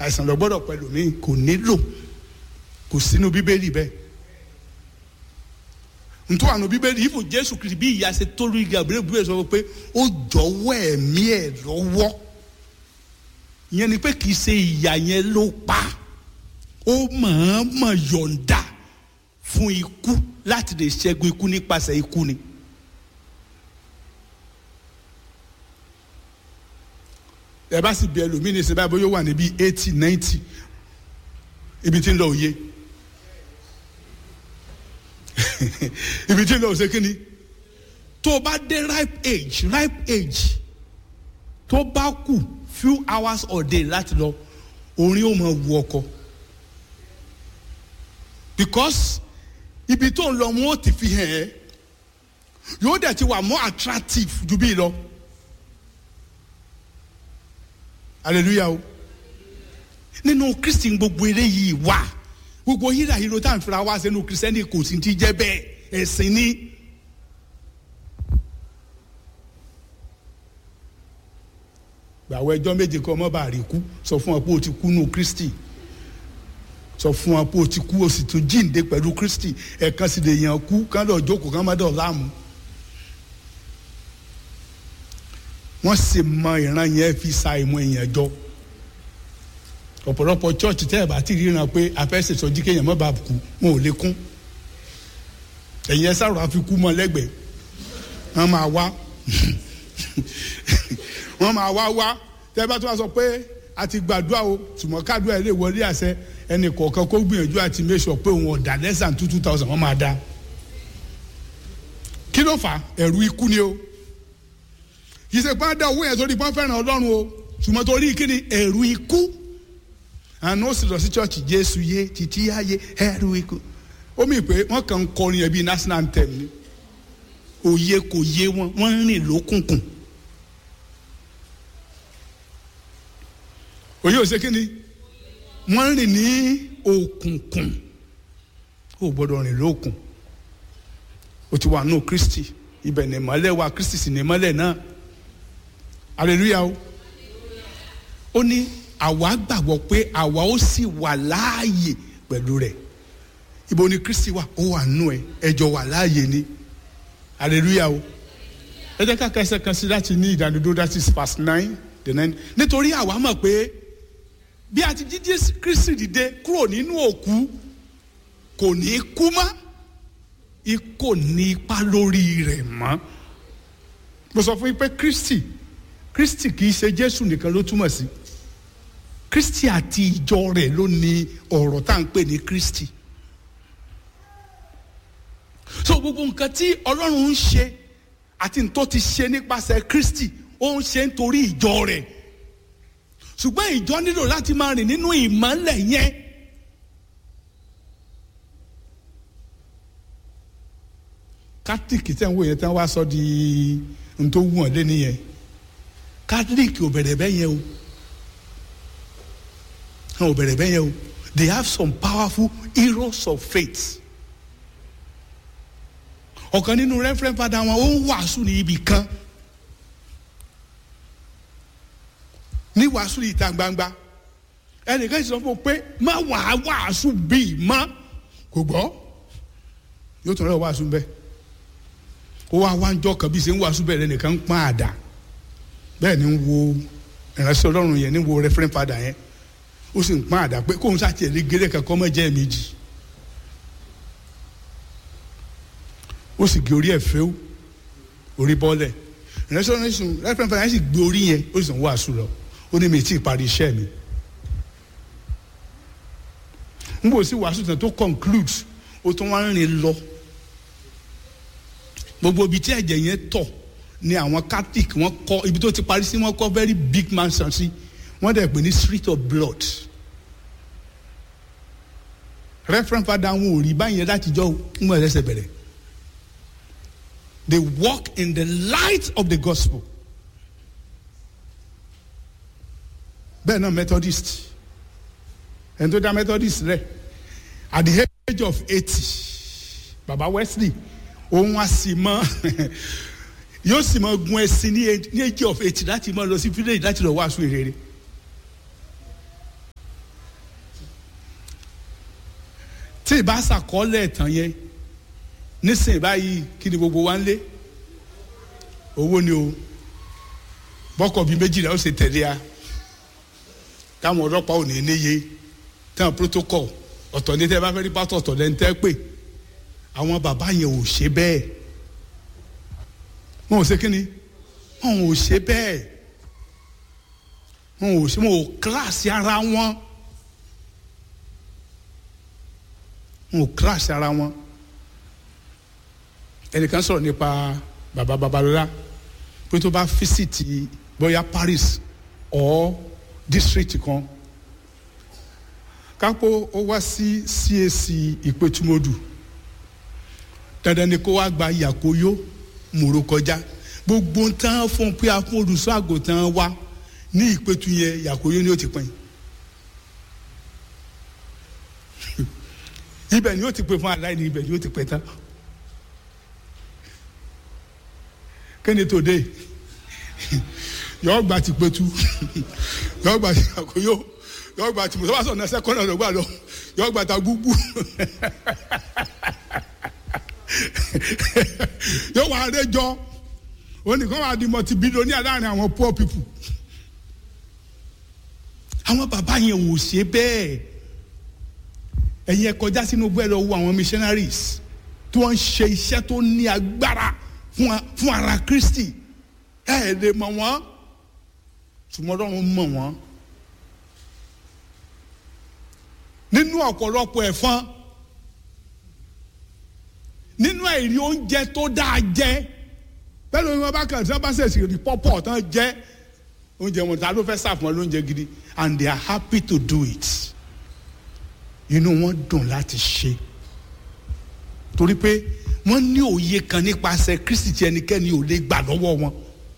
àìsàn lọ gbọ́dọ̀ pẹ̀lú mi kò nílò kò sínú bíbélì bẹ́ẹ̀ ntọ́ àná bíbélì ìfò jésù kìrì bí ìyá ṣe tó rí gabriel bíbélì sọ pé ó jọ̀wọ́ ẹ̀mí ẹ̀ lọ́wọ́ ìyẹn ni pé kì í ṣe ìyá yẹn ló pa ó mọ̀ọ́mọ̀ yọ̀ǹda fún ikú láti lè ṣẹ́gun ikú nípasẹ̀ ikú ni. ẹ bá sì bí ẹlòmíì ní sẹ́bàá bóyá ó wà níbi eighty ninety ibi tí ń lọ òye ibi tí ń lọ òsè kínni tó o bá dé ripe age ripe age tó bá kù few hours or day láti lọ orin ó máa wu ọkọ because ibi tó ń lọ wọn ó ti fi hàn ẹ́ yóò dẹ̀ ti wà more attractive ju bí lọ hallelujah o nínú kristi gbogbo eléyìí wà gbogbo híra híro tá à ń fira wá sínú kristiani kò sí ti jẹ́ bẹ́ẹ̀ ẹ̀sìn ni. gbàwọ ẹjọ́ méje kọ ọmọ bá rí kú sọ fún ọ pé o ti kú nù kristi sọ fún ọ pé o ti kú o sì tún jíǹde pẹ̀lú kristi ẹ̀kan sì lè yàn kú kán lọ jókòó kán má dọ̀ láàmú. wọ́n sì mọ ìran yẹn fi sa ìmọ̀ èèyàn jọ ọ̀pọ̀lọpọ̀ chọ́ọ̀chì tẹ́ ẹ̀ bá ti ríran pé afẹ́sẹ̀ sọjí kéèyàn má bàa kú wọn ò lè kún ẹ̀yin ẹ sáré àfikún mọ́ lẹ́gbẹ̀ẹ́ wọ́n máa wá wọ́n máa wá wá tẹ́ bá tó wá sọ pé a ti gbàdúrà o tùmọ̀ kádùá ẹ̀ lè wọlé àṣẹ ẹnì kọ̀ọ̀kan kó gbìyànjú àti make sure pé òun ọ̀dà less than two two thousand wọ́n máa dá kí ló fà ẹ̀rù ikú ni o yìí ṣe pọ́n dá owó yẹn sórí pọ́n fẹ́ràn ọlọ́run o ṣùgbọ́n torí kí ni ẹ̀rù ikú àná ó sì lọ sí chọ́ọ̀chì jésù yé títí ayé ẹ̀rù ikú ó mì pé wọ́n kàn ń kọrin ẹ̀ bíi national anthem ni òye kò yé wọn wọ́n ń rìn lókùnkùn òye ò ṣe kí ni wọ́n ń rìn ní òkùnkùn ó gbọ́dọ̀ rìn lókùn ó ti wà nù kristi ibẹ̀ ní ìmọ́lẹ̀ wa kristi sì ní ìmọ́lẹ̀ náà hallelujah o ó ní àwa gbàgbọ́ pé àwa ó sì wà láàyè pẹ̀lú rẹ̀ ibo ni kristi wà ó wà nù ẹ ẹjọ wà láàyè ni hallelujah o ẹ jẹ́ ká kẹsẹ̀ kan sí láti ní ìdánidó that is verse nine the nine nítorí àwa mọ̀ pé bí a ti jíjí kristi dìde kúrò nínú òkú kò ní kú mọ́ ikò ní ipa lórí rẹ̀ mọ́ mo sọ fún yín pé kristi kristi kì í ṣe jésù nìkan ló túmọ̀ sí kristi àti ìjọ rẹ̀ ló ní ọ̀rọ̀ tá à ń pè ní kristi so gbogbo nǹkan tí ọlọ́run ń ṣe àti tó ti ṣe nípasẹ̀ kristi ó ń ṣe nítorí ìjọ rẹ̀ ṣùgbọ́n ìjọ nílò láti máa rìn nínú ìmọ́lẹ̀ yẹn kátìkì tẹ̀ ń wò yẹn tẹ́ wá sọ di n tó wù ọ́ lé nìyẹn kátìkì ò bẹ̀rẹ̀ bẹ́ẹ̀ yẹn o ò bẹ̀rẹ̀ bẹ́ẹ̀ yẹn o they have some powerful heroes of faith ọ̀kan nínú referent father wọn ó ń wàásù ní ibì kan ní wàásù ní ìta gbangba ẹnìkan sọ fún un pé má wàá wàásù bíi má kò gbọ́ yóò tún rẹ̀ wàásù bẹ́ẹ̀ ó wá wá ń jọ kan bí ṣe ń wàásù bẹ́ẹ̀ lẹ́nìkan ń pọ́n àdá bẹ́ẹ̀ ni ń wo ìránṣẹ́ ọlọ́run yẹn ní wo referent father yẹn ó sì ń pọ́n àdá pé kóun ṣàtì ẹ̀rí géré kankan mọ́ jẹ́ méjì ó sì gé orí ẹ̀ fẹ́ orí bọ́lẹ̀ ìránṣẹ́ ọlọ́run sùn referent father yẹn sì gbé orí yẹn ó sì ń wàásù lọ ó ní mi tí ì parí iṣẹ́ mi n bò sí wàásù tán tó conclude ó tún wá ń rìn lọ gbogbo ibi tí ẹ̀jẹ̀ yẹn tọ̀ ni àwọn catholic wọ́n kọ́ ibi tó ti parí sí wọ́n kọ́ very big mansion sí wọ́n dẹ̀ pè ní street of blood referent father wọn ò rí báyìí látijọ́ ń bọ̀ ẹsẹ̀ bẹ̀rẹ̀ they walk in the light of the gospel bẹ́ẹ̀ náà methodist ẹni tó dá methodist rẹ̀ at the age of eighty baba wesley òun á sì mọ yóò sì mọ gun ẹsìn ní age of eighty láti mọ lọ sí village láti lọ wàásù ìrere tí ì bá ṣàkọọ́lẹ̀ ẹ̀tàn yẹn nísìnyí báyìí kí ni gbogbo wa ń lé owó ni o bọ́kọ̀ bíi méjìlá ó ṣe tẹ̀lé a táwọn ọlọ́pàá ò ní níye táwọn protocol ọ̀tọ̀ ní tẹ́ bá fẹ́ rí pátọ̀ ọ̀tọ̀ lẹ́ni tẹ́ pè àwọn bàbá yẹn ò ṣe bẹ́ẹ̀ wọn ò ṣe kí ni wọn ò ṣe bẹ́ẹ̀ wọn ò ṣe wọn ò kíláàsì ara wọn wọn ò kíláàsì ara wọn ẹnìkan sọ̀rọ̀ nípa bàbá babalọ́lá pé tó bá físìtì bóyá Paris or district kan kápó ó wá sí CAC ìpẹ́tùmọ́dù dandan ni kó wá gba yàkóyó mòró kọjá gbogbo tán fún pé a fún olùṣọ́ àgùntàn wa ní ìpẹ́tù yẹn yàkóyó ni ó ti pín ibẹ̀ ni ó ti pín fún aláìní ibẹ̀ ni ó ti pín tán kéde tòde yọ gba ti pẹ̀tù yọ gba ti àkóyó yọ gba ti mùsùlùmí sọ̀nà sẹ́kọ̀nà lọ́gbà lọ yọ gba ta gbúgbú yóò wá àrẹjọ onìkan wà di multi billionaire láàrin àwọn poor people àwọn bàbá yẹn ò ṣe bẹ́ẹ̀ ẹ̀yin ẹ kọjá sínú bẹ́ẹ̀ lọ wo àwọn missionaries tí wọ́n ń ṣe iṣẹ́ tó ní agbára fún ara Kristi ẹ ẹ lè mọ̀ wọ́n ṣùgbọ́n Ọlọ́run mọ̀ wọ́n nínú ọ̀pọ̀lọpọ̀ ẹ̀fọn nínú àìrí oúnjẹ tó dáa jẹ bẹ́ẹ̀ ló ń wọ́n bá kàn tí wọ́n bá ṣèṣì rí pọ́pọ̀ tán jẹ́ oúnjẹ wọn ta ló fẹ́ sàfún wọn lóúnjẹ gidi and they are happy to do it inú wọn dùn láti ṣe torí pé wọ́n ní òye kan nípasẹ̀ Kristi tí ẹnikẹ́ni ò lè gbà lọ́wọ́ wọn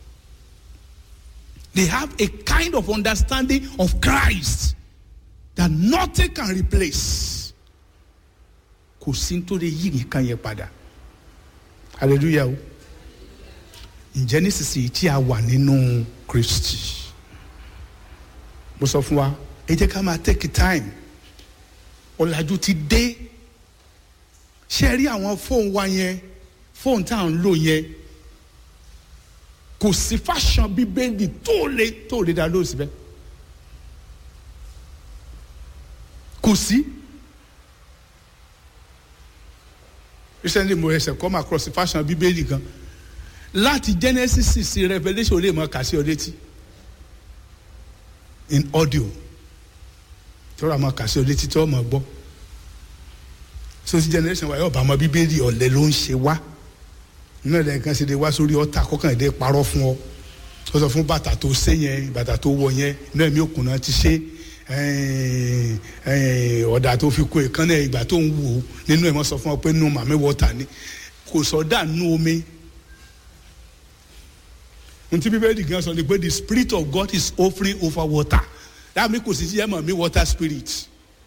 they have a kind of understanding of Christ that nothing can replace kò sí tó lè yí nǹkan yẹn padà hallelujah o ǹjẹ́ nísinsìnyí tí a wà nínú Kristi mo sọ fún wa ẹ jẹ́ ká máa take time ọ̀làjú ti dé ṣe rí àwọn fóònù wa yẹn fóònù tá à ń lò yẹn kò sí fashion bíbélì tó lè tó lè dá lóòsì bẹ́ẹ̀ kò sí. recently mo ẹsẹ̀ come across fashion bíbélì kan láti Genesis sí Revelation lè mọ kà sí ọ létí in audio tí wọ́n mọ kà sí ọ létí tí wọ́n mọ gbọ́ so ti generation wa yóò bá ọmọ bíbélì ọ̀lẹ ló ń ṣe wá nínú ẹ̀dẹ̀ nǹkan ṣe lè wá sórí ọ̀tà kọ́kànlélẹ́ parọ́ fún ọ ó sọ fún bàtà tó ṣe yẹn bàtà tó wọ yẹn inú ẹ̀mí òkun náà ti ṣe ọ̀dà tó fi kó ìkànnì ìgbà tó ń wò ó nínú ẹ̀ wọ́n sọ fún ọ pé nù màmí wọ́tà ni kò sọ́dà nù omi ntí bíbélì gan sọ ni pé the spirit of God is offering over water dáàmì kò sí sí ẹ̀ mọ̀ mí water spirit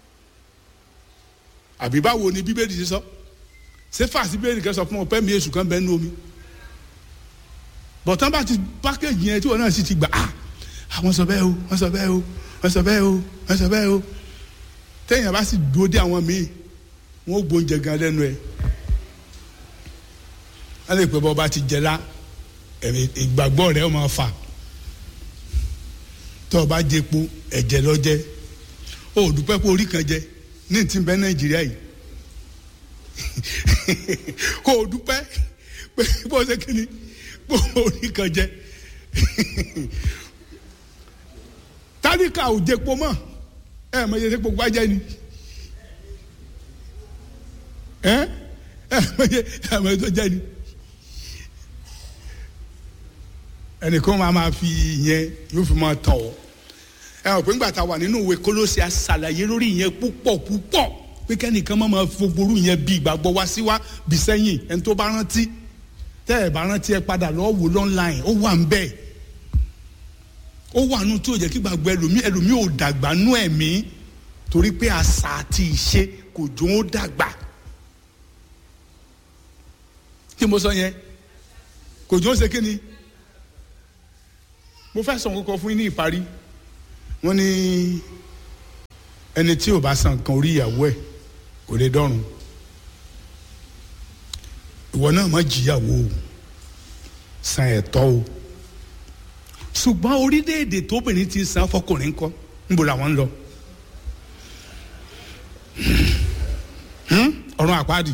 àbí báwo ni bíbélì ti sọ ṣé fàásì bíbélì kan sọ fún ọ pé mi èṣù kan bẹ nínú omi bọ̀tán bá ti pákéjì yẹn tí wọn náà sì ti gbà á àwọn sọ bẹ́ẹ̀ o wọ́n sọ bẹ́ẹ̀ o wọ́n sọ bẹ́ẹ̀ o wọ́n sọ bẹ́ẹ̀ o téèyàn bá sì dúró dé àwọn míì wọ́n ó gbóúnjẹ gan lẹ́nu ẹ̀ wọ́n lè pẹ́ bọ́ bá ti jẹ lá ìgbàgbọ́ rẹ̀ ó máa fà tó o bá jẹ epo ẹ̀jẹ̀ lọ jẹ o ò dúpẹ́ pé orí kan jẹ ní ti bẹ nàìjíríà yìí kó o dúpẹ́ pé bó ṣe kí ni bó orí kan jẹ tálíkà ò jẹpo mọ́ ẹ mọ iye tí gbogbo ajẹ ni ẹ ẹ mọ iye ẹ mọ iye tó jẹ ni ẹnìkan máa ma fi ìyẹn yóò fi máa tàn ọ́ ẹ ọ̀ pé ńgbà tá a wà nínú ìwé Kólósè a ṣàlàyé lórí ìyẹn púpọ̀ púpọ̀ pé kẹ́nìkan máa ma fogboru ìyẹn bí ìgbàgbọ́ wá sí wá bí sẹ́yìn ẹni tó bá rántí tẹ́ ẹ̀ bá rántí ẹ padà lọ́ọ́ wò lọ́nláìn ó wà ń bẹ́ẹ̀ ó wà nù tó jẹ́ kí gbàgbọ́ ẹlòmí ẹlòmí ò dàgbà nú ẹ̀mí torí pé àṣà àti ìṣe kò jó ó dàgbà kí mo sọ yẹn kò jó ó ṣe kí ni mo fẹ́ sọ kókó fún yín ní ìparí wọ́n ní ẹni tí ò bá san nǹkan orí ìyàwó ẹ̀ kò lè dọ́run ìwọ náà má jìyàwó o san ẹ̀tọ́ o ṣùgbọ́n orílẹ̀-èdè tóbìnrin ti san fọkùnrin kọ́ níbo làwọn ń lọ ọ̀run àpáàdì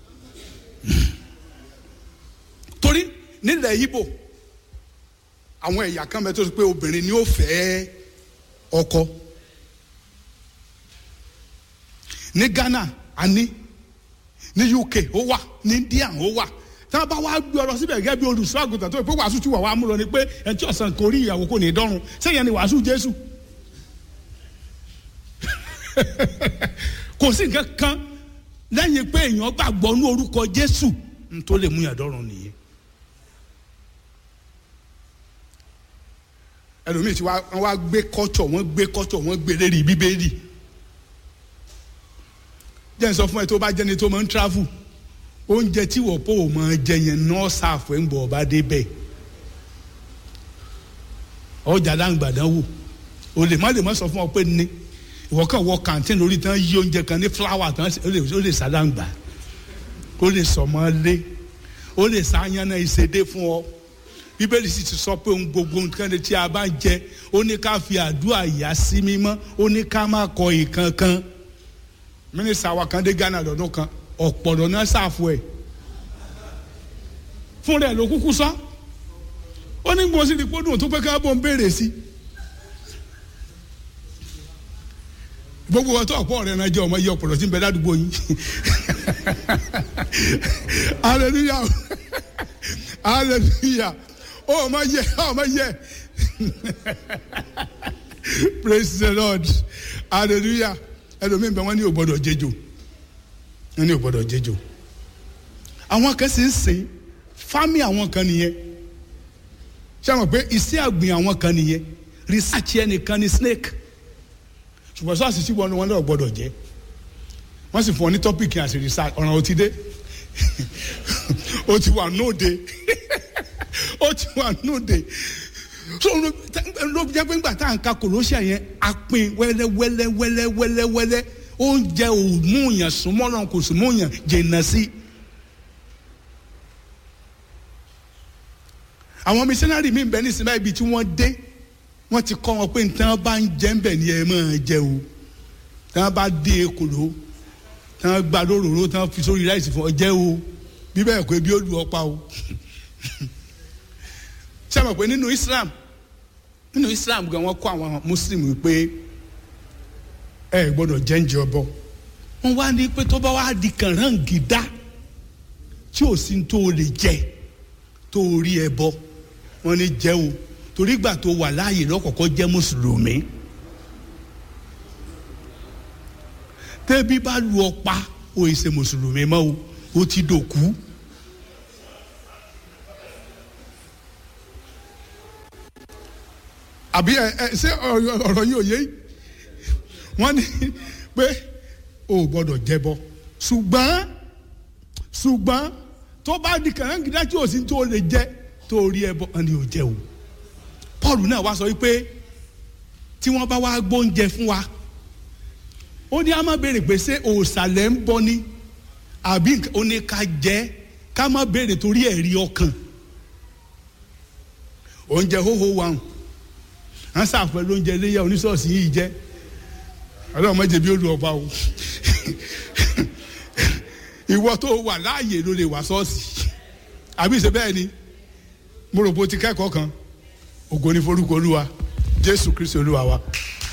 torí nílẹ̀ Ìgbò àwọn ẹ̀yà kan bẹ tó ṣe pé obìnrin ni ó fẹ́ ọkọ ní Ghana àní ní UK ó wà ní India ó wà tí wọn bá wá gbé ọ̀rọ̀ síbẹ̀ gẹ́gẹ́ bí olùṣọ́ àgùntàn tó pé wàásù tí wà wá mú lọ ni pé ẹni tí ọ̀sán kò rí ìyàwó kò ní dọ́run sẹ́yìn ni wàásù Jésù kò sí nǹkan kan lẹ́yìn pé èèyàn gbàgbọ́ ní orúkọ Jésù n tó lè mú yàn dọ́run nìyẹn. ẹlòmíì tí wọ́n wá gbé kọ́tọ̀ wọ́n gbé kọ́tọ̀ wọ́n gbé lérí bíbélì jẹ́ n sọ fún ẹ tó bá jẹ́ni tó máa ń travel oúnjẹ tí wọ́n pò máa jẹ yẹn náà ṣàfù ẹ̀ ń bọ̀ ọba débẹ̀ ọjà dáǹgbàdàn wò o lè má lè má sọ fún ọ pé ní ìwọ kàn wọ kàntìn lórí tán yí oúnjẹ kan ní fúláwà tán ó lè ó lè sàdáǹgbà ó lè sọmọ lé ó lè sàyànnà ìṣèdè fún ọ bíbélì sì ti sọ pé ohun gbogbo nǹkan tí a bá ń jẹ ó ní ká fi àdúrà yà sí mímọ́ ó ní ká má kọ ìkankan mínísítà wa kan dé Ghana lọ́dún kan ọ̀pọ̀lọ́ náà ṣàfù ẹ̀ fún rẹ̀ ló kúkú sọ ó ní gbọ́n sí ni kó dùn tó pé ká bọ̀ ń béèrè sí gbogbo ọtọ ọ̀pọ̀ rẹ̀ náà jẹ́ ọmọ yẹ ọ̀pọ̀lọ́ tí ń bẹ ládùúgbò yín hallelujah hallelujah ó ọmọ yẹ ọmọ yẹ praise the lord hallelujah ẹlòmíín bẹ wọn ní ò gbọ́dọ̀ jẹjọ wọn ní ò gbọ́dọ̀ jẹjọ àwọn kan sì ń sìn fámì àwọn kan nìyẹn ṣé àwọn pé iṣẹ́ àgbìn àwọn kan nìyẹn research ẹnìkan ní snake ṣùgbọ́n sọ́ọ̀sì sí wọn wọn náà gbọ́dọ̀ jẹ́ wọ́n sì fún ọ ní tọ́pìkì àti research ọ̀ràn ò ti dé ó ti wà nóde ó ti wà nóde so ló jẹ́ pé ńgbà tá à ń ka kòlóṣà yẹn a pín wẹ́lẹ́ wẹ́lẹ́ wẹ́lẹ́ wẹ́lẹ́ wẹ́lẹ́ oúnjẹ ò mú yàn súnmọ́ náà kò sì mú yàn jìnnà sí. àwọn mísínárì mi bẹ nísìnyí báyìí ibi tí wọ́n dé wọ́n ti kọ́ wọn pé nǹkan bá ń jẹ́ ń bẹ̀ ni ẹ máa jẹ o tí wọ́n bá dé ekòló tí wọ́n gba lóróró tí wọ́n fi sórí ráìsì fún ọ jẹ́ o bí bẹ́ẹ̀ kó ebi ó lu ọ pa o ṣé àmọ̀ pé nínú Islam nínú Islam gan wọ́n kọ́ àwọn Muslim pé ẹ gbọ́dọ̀ jẹ́ ń jẹ ọbọ wọ́n wá ní pé tó bá wá di kànáńgídá tí ò sí tó o lè jẹ tó o rí ẹ bọ wọ́n ní jẹ́ o torí gbà tó wà láàyè lọ́kọ̀ọ́kọ́ jẹ́ mùsùlùmí tẹ́bí bá lu ọ pa o ì ṣe mùsùlùmí mọ́ o o ti dòkú. àbí ẹ ẹ ṣé ọ̀rọ̀ yìí ò yé wọ́n ní pé o ò gbọ́dọ̀ jẹbọ ṣùgbọ́n ṣùgbọ́n tó bá di kànáńgídá tí o sì tó lè jẹ tó rí ẹbọ ẹni ò jẹ o Paul náà wá sọ wípé tí wọ́n bá wá gbóúnjẹ fún wa ó ní a máa béèrè pé ṣé òòsàlẹ̀ ń bọ ni àbí ó ní ká jẹ ká má béèrè torí ẹ̀rí ọkàn oúnjẹ hóhó wa hàn à ń sàpẹ lóúnjẹ iléyà oníṣọ́ọ̀sì yìí jẹ́ ọlọ́run mọ̀jẹ̀ bí ó lu ọba o ìwọ tó wà láàyè ló lè wà ṣọ́ọ̀ṣì àbí ṣe bẹ́ẹ̀ ni mo rò pé o ti kẹ́kọ̀ọ́ kan ògo ni forúkọ olúwa jésù kristi olúwa wa.